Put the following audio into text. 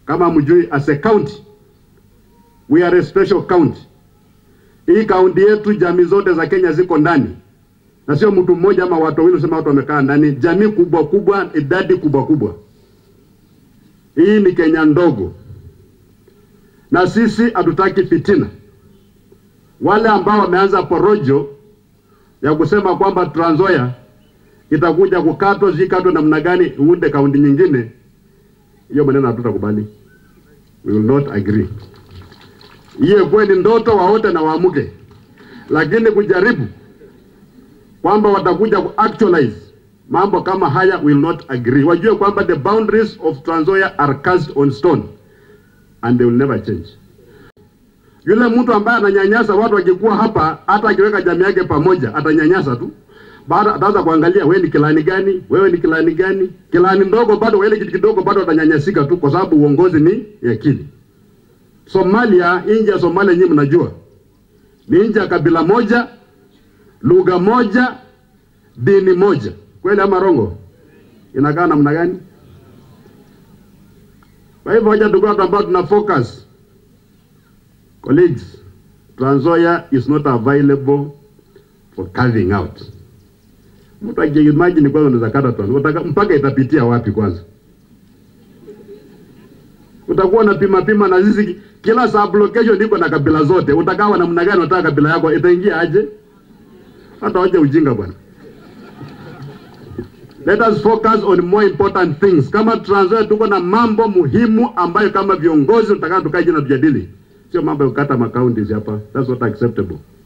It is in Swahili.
kama mjui, as a county we are a special county. Hii kaunti yetu jamii zote za Kenya ziko ndani, na sio mtu mmoja ama watu wawili usema watu wamekaa ndani. Jamii kubwa kubwa, idadi kubwa kubwa. Hii ni Kenya ndogo, na sisi hatutaki fitina. Wale ambao wameanza porojo ya kusema kwamba Trans Nzoia itakuja kukatwa, zikatwe namna gani, uunde kaunti nyingine, hiyo maneno hatutakubali. We will not agree. Hiyo kweli ndoto waote na waamuke, lakini kujaribu kwamba watakuja ku actualize mambo kama haya, will not agree. Wajue kwamba the boundaries of Trans Nzoia are cast on stone and they will never change. Yule mtu ambaye ananyanyasa watu wakikuwa hapa, hata akiweka jamii yake pamoja, atanyanyasa tu. Baada ataanza kuangalia wewe ni kilani gani, wewe ni kilani gani. Kilani ndogo bado, wale kitu kidogo bado atanyanyasika tu, kwa sababu uongozi ni yakini. Somalia, nchi ya Somalia nyinyi mnajua ni nchi ya kabila moja, lugha moja, dini moja. Kweli ama rongo? Inakaa namna gani? Kwa hivyo hoja tuko watu ambao tuna focus. Colleagues, Trans Nzoia is not available for carving out. Mtu akiimagine kwanza unaweza kata Trans Nzoia, mpaka itapitia wapi kwanza? utakuwa na pima pima na sisi kila sub location iko na kabila zote. Utakawa namna gani? Unataka kabila yako itaingia aje? Hata waje ujinga bwana. Let us focus on more important things. Kama Trans Nzoia tuko na mambo muhimu ambayo kama viongozi tutakao tukae jina tujadili, sio mambo ya kukata makaunti hapa. That's not acceptable.